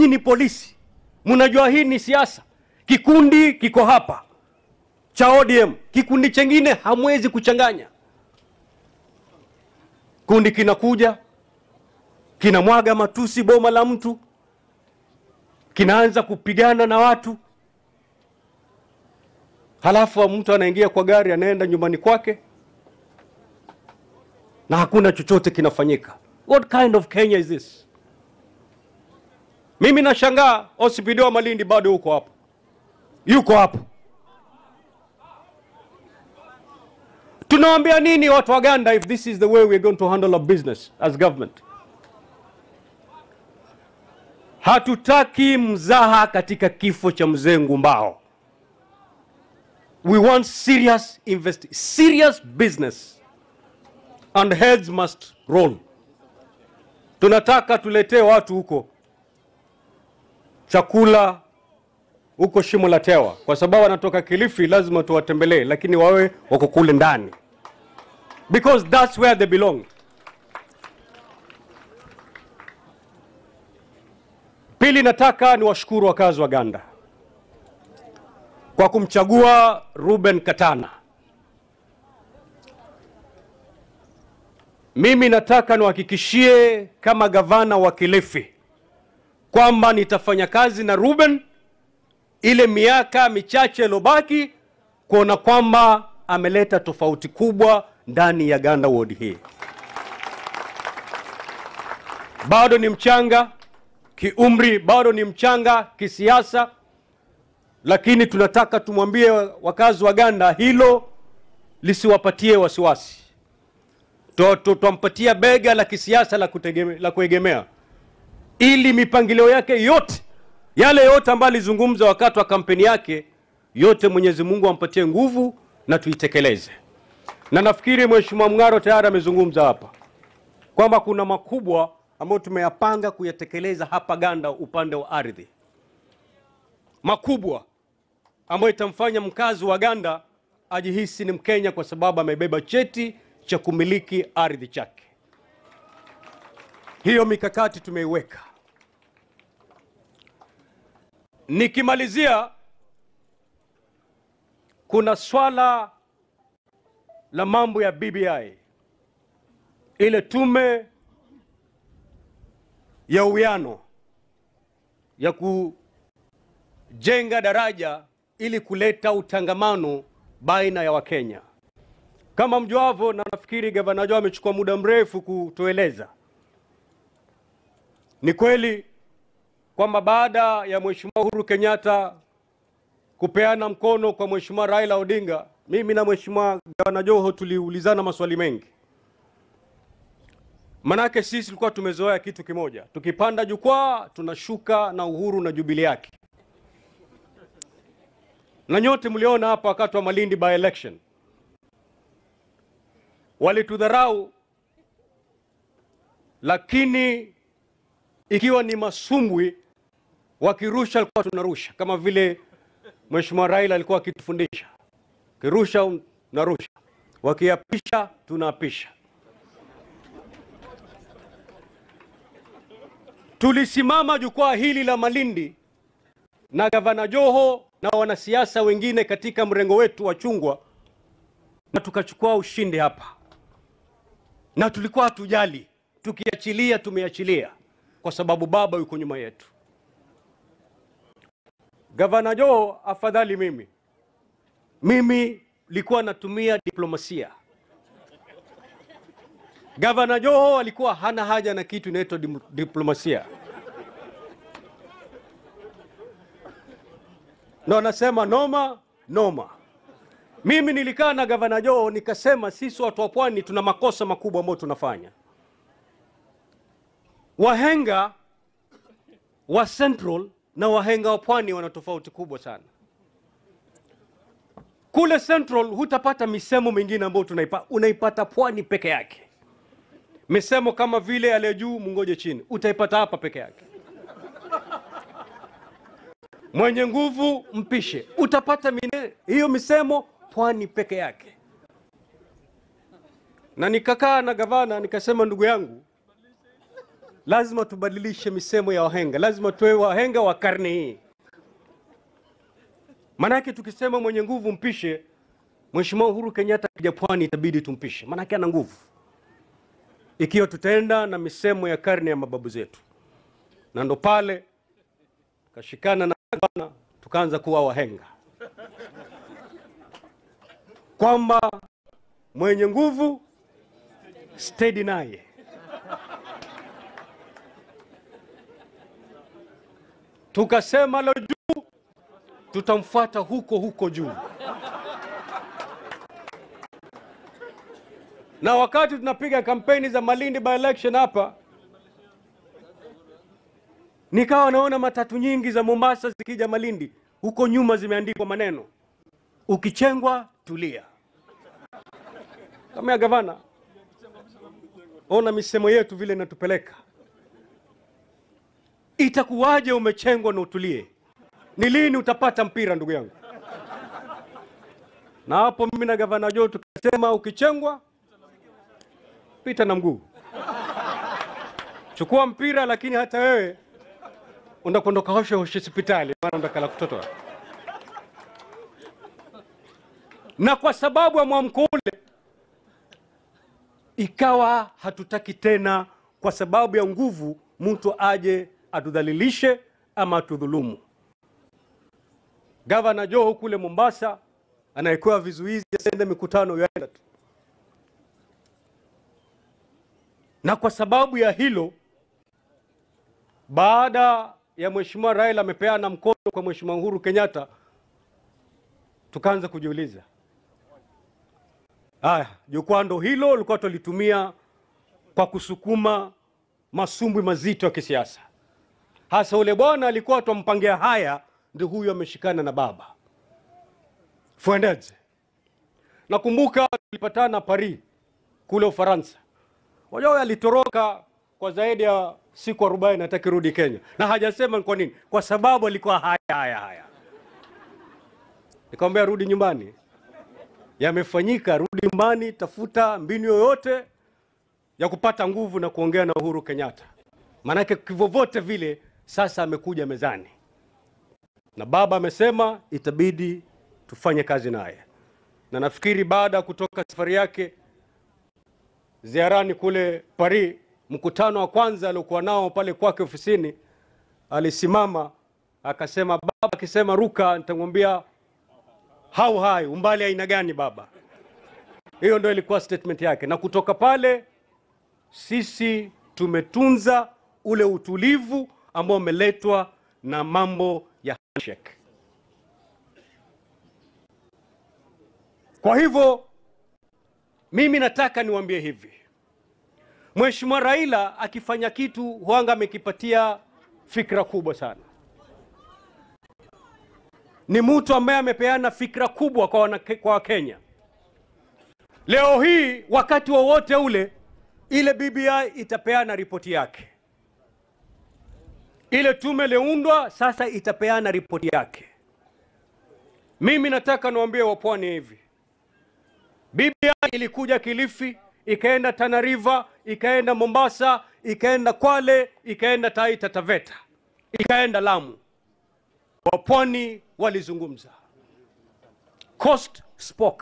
nyinyi ni polisi, mnajua hii ni siasa. Kikundi kiko hapa cha ODM, kikundi chengine hamwezi kuchanganya. Kundi kinakuja kinamwaga matusi boma la mtu, kinaanza kupigana na watu, halafu mtu anaingia kwa gari anaenda nyumbani kwake na hakuna chochote kinafanyika. What kind of Kenya is this? Mimi nashangaa OCPD wa Malindi bado yuko hapo, yuko hapo. Tunawaambia nini watu wa Uganda if this is the way we're going to handle our business as government? Hatutaki mzaha katika kifo cha mzee Ngumbao. We want serious invest serious business and heads must roll. Tunataka tuletee watu huko chakula huko Shimo la Tewa, kwa sababu wanatoka Kilifi, lazima tuwatembelee, lakini wawe wako kule ndani, because that's where they belong. Pili, nataka niwashukuru wakazi wa Ganda kwa kumchagua Ruben Katana. Mimi nataka niwahakikishie kama gavana wa Kilifi kwamba nitafanya kazi na Ruben ile miaka michache iliyobaki kuona kwamba ameleta tofauti kubwa ndani ya Ganda ward hii. Bado ni mchanga kiumri, bado ni mchanga kisiasa, lakini tunataka tumwambie wakazi wa Ganda hilo lisiwapatie wasiwasi. Tutampatia bega la kisiasa la, kutegeme, la kuegemea ili mipangilio yake yote yale yote ambayo alizungumza wakati wa kampeni yake yote, Mwenyezi Mungu ampatie nguvu na tuitekeleze. Na nafikiri Mheshimiwa Mng'aro tayari amezungumza hapa kwamba kuna makubwa ambayo tumeyapanga kuyatekeleza hapa Ganda, upande wa ardhi, makubwa ambayo itamfanya mkazi wa Ganda ajihisi ni Mkenya kwa sababu amebeba cheti cha kumiliki ardhi chake. Hiyo mikakati tumeiweka. Nikimalizia, kuna swala la mambo ya BBI, ile tume ya uwiano ya kujenga daraja ili kuleta utangamano baina ya Wakenya. Kama mjuavyo, na nafikiri gavana Joe amechukua muda mrefu kutueleza, ni kweli kwamba baada ya Mheshimiwa Uhuru Kenyatta kupeana mkono kwa Mheshimiwa Raila Odinga, mimi na Mheshimiwa Gavana Joho tuliulizana maswali mengi. Manake sisi tulikuwa tumezoea kitu kimoja, tukipanda jukwaa tunashuka na Uhuru na Jubilee yake, na nyote mliona hapa wakati wa Malindi by election walitudharau, lakini ikiwa ni masumbwi wakirusha alikuwa tunarusha kama vile Mheshimiwa Raila alikuwa akitufundisha, kirusha narusha, wakiapisha tunaapisha. Tulisimama jukwaa hili la Malindi na gavana Joho na wanasiasa wengine katika mrengo wetu wa chungwa, na tukachukua ushindi hapa, na tulikuwa hatujali, tukiachilia tumeachilia, kwa sababu baba yuko nyuma yetu. Gavana Joho, afadhali mimi mimi likuwa natumia diplomasia. Gavana Joho alikuwa hana haja na kitu inaitwa dim- diplomasia, ndo anasema noma noma. Mimi nilikaa na gavana Joho nikasema, sisi watu wa pwani tuna makosa makubwa ambayo tunafanya. Wahenga wa Central na wahenga wa pwani wana tofauti kubwa sana. Kule Central hutapata misemo mingine ambayo tunaipa, unaipata pwani peke yake. Misemo kama vile aliye juu mungoje chini, utaipata hapa peke yake. Mwenye nguvu mpishe, utapata mine, hiyo misemo pwani peke yake. Na nikakaa na gavana nikasema, ndugu yangu, lazima tubadilishe misemo ya wahenga, lazima tuwe wahenga wa karne hii. Maanake tukisema mwenye nguvu mpishe, Mheshimiwa Uhuru Kenyatta akija pwani itabidi tumpishe, maanake ana nguvu, ikiwa tutaenda na misemo ya karne ya mababu zetu. Na ndo pale kashikana na gavana, tukaanza kuwa wahenga kwamba mwenye nguvu steady naye. Tukasema lo juu, tutamfuata huko huko juu. Na wakati tunapiga kampeni za Malindi by election hapa, nikawa naona matatu nyingi za Mombasa zikija Malindi, huko nyuma zimeandikwa maneno ukichengwa tulia. Kama ya gavana, ona misemo yetu vile inatupeleka. Itakuwaje umechengwa na utulie? Ni lini utapata mpira, ndugu yangu? Na hapo mimi na gavana Joe tukasema, ukichengwa pita na mguu, chukua mpira, lakini hata wewe unakondoka hoshe hoshe hospitali, maana ndakala kutotoa na kwa sababu ya mwamko ule ikawa hatutaki tena, kwa sababu ya nguvu, mtu aje atudhalilishe ama atudhulumu. Gavana Joho kule Mombasa anawekewa vizuizi asiende mikutano yaenda tu, na kwa sababu ya hilo, baada ya Mheshimiwa Raila amepeana mkono kwa Mheshimiwa Uhuru Kenyatta, tukaanza kujiuliza Haya, jukwaa ndo hilo lilikuwa tulitumia kwa kusukuma masumbwi mazito ya kisiasa. Hasa ule bwana alikuwa twampangia haya, ndio huyu ameshikana na baba Fuendeze. Nakumbuka tulipatana Paris kule Ufaransa. Wajua alitoroka kwa zaidi ya siku arobaini hataki rudi Kenya, na hajasema ni kwa nini, kwa sababu alikuwa haya haya haya. Nikamwambia rudi nyumbani yamefanyika, rudi nyumbani, tafuta mbinu yoyote ya kupata nguvu na kuongea na Uhuru Kenyatta, maanake kivyovote vile sasa amekuja mezani na baba amesema itabidi tufanye kazi naye, na nafikiri baada ya kutoka safari yake ziarani kule Paris, mkutano wa kwanza aliokuwa nao pale kwake ofisini, alisimama akasema, baba akisema ruka, nitamwambia hau hai, umbali aina gani baba? Hiyo ndio ilikuwa statement yake, na kutoka pale sisi tumetunza ule utulivu ambao umeletwa na mambo ya handshake. Kwa hivyo mimi nataka niwaambie hivi, Mheshimiwa Raila akifanya kitu huanga amekipatia fikra kubwa sana ni mtu ambaye amepeana fikra kubwa kwa wana, kwa Wakenya. Leo hii wakati wowote wa ule ile BBI itapeana ripoti yake, ile tume iliyoundwa sasa itapeana ripoti yake. Mimi nataka niwaambie wapwani hivi, BBI ilikuja Kilifi, ikaenda Tana River, ikaenda Mombasa, ikaenda Kwale, ikaenda Taita Taveta, ikaenda Lamu. Wapwani walizungumza, Coast spoke.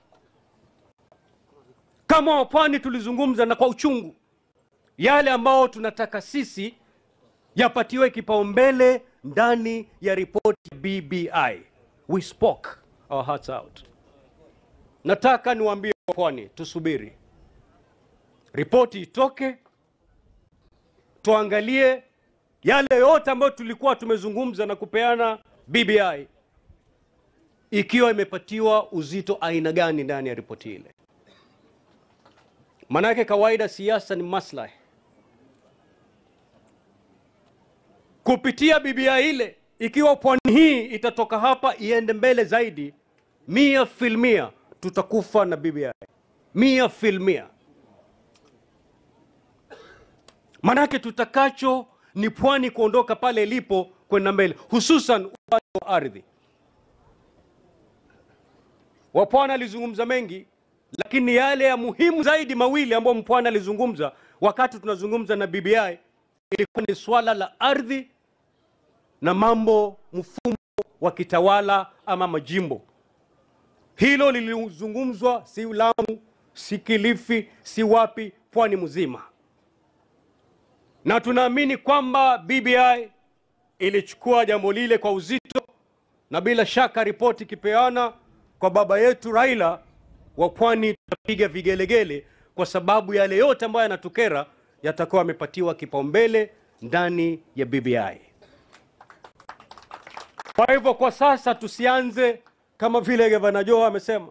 Kama wapwani tulizungumza na kwa uchungu yale ambao tunataka sisi yapatiwe kipaumbele ndani ya ripoti ya BBI. We spoke our hearts out. Nataka niwaambie wapwani, tusubiri ripoti itoke, tuangalie yale yote ambayo tulikuwa tumezungumza na kupeana BBI, ikiwa imepatiwa uzito aina gani ndani ya ripoti ile. Maanake kawaida siasa ni maslahi. Kupitia BBI ile, ikiwa pwani hii itatoka hapa iende mbele zaidi, mia filmia tutakufa na BBI, mia filmia. Maanake tutakacho ni pwani kuondoka pale ilipo kwenda mbele, hususan upande wa ardhi. Wapwani alizungumza mengi, lakini yale ya muhimu zaidi mawili ambayo mpwani alizungumza wakati tunazungumza na BBI ilikuwa ni swala la ardhi na mambo mfumo wa kitawala ama majimbo. Hilo lilizungumzwa si Lamu, si Kilifi, si wapi, pwani mzima, na tunaamini kwamba BBI ilichukua jambo lile kwa uzito, na bila shaka ripoti ikipeana kwa baba yetu Raila wa pwani, tutapiga vigelegele kwa sababu yale yote ambayo yanatukera yatakuwa yamepatiwa kipaumbele ndani ya BBI. Kwa hivyo kwa sasa tusianze kama vile gavana Joho amesema,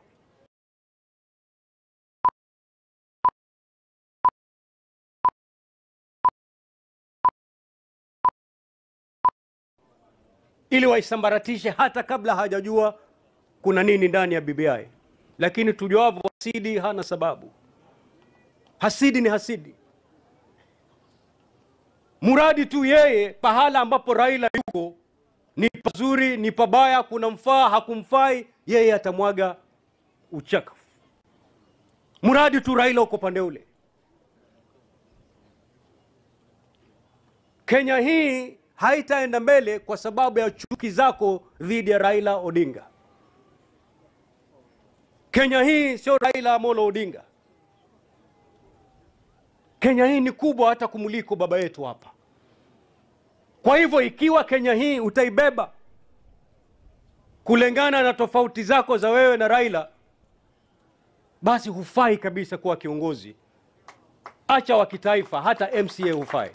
ili waisambaratishe hata kabla hajajua kuna nini ndani ya BBI. Lakini tujuavyo, hasidi hana sababu. Hasidi ni hasidi, muradi tu yeye pahala ambapo Raila yuko ni pazuri, ni pabaya, kuna mfaa, hakumfai, yeye atamwaga uchafu, muradi tu Raila uko pande ule. Kenya hii haitaenda mbele kwa sababu ya chuki zako dhidi ya Raila Odinga. Kenya hii sio Raila Amolo Odinga. Kenya hii ni kubwa hata kumuliko baba yetu hapa. Kwa hivyo ikiwa Kenya hii utaibeba kulingana na tofauti zako za wewe na Raila, basi hufai kabisa kuwa kiongozi. Acha wa kitaifa, hata MCA hufai.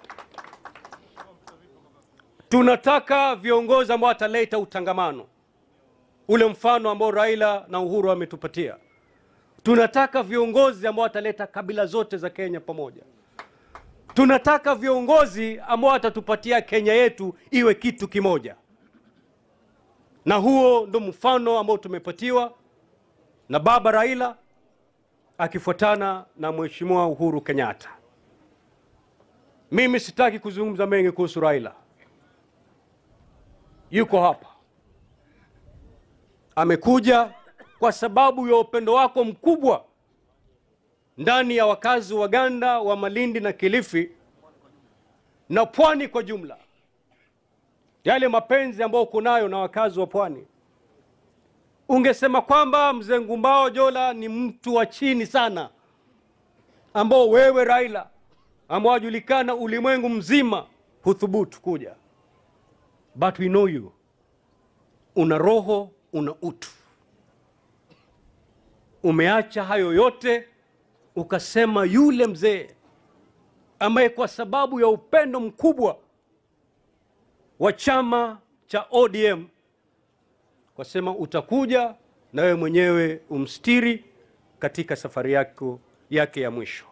Tunataka viongozi ambao wataleta utangamano, ule mfano ambao Raila na Uhuru wametupatia. Tunataka viongozi ambao wataleta kabila zote za Kenya pamoja. Tunataka viongozi ambao watatupatia Kenya yetu iwe kitu kimoja, na huo ndo mfano ambao tumepatiwa na baba Raila akifuatana na mheshimiwa Uhuru Kenyatta. Mimi sitaki kuzungumza mengi kuhusu Raila, yuko hapa, amekuja kwa sababu ya upendo wako mkubwa ndani ya wakazi wa Ganda wa Malindi na Kilifi na pwani kwa jumla, yale mapenzi ambayo uko nayo na wakazi wa pwani. Ungesema kwamba mzee Ngumbao Jola ni mtu wa chini sana, ambao wewe Raila, ambao wajulikana ulimwengu mzima, huthubutu kuja, but we know you, una roho, una utu. Umeacha hayo yote ukasema yule mzee ambaye kwa sababu ya upendo mkubwa wa chama cha ODM ukasema utakuja na wewe mwenyewe umstiri katika safari yako yake ya mwisho.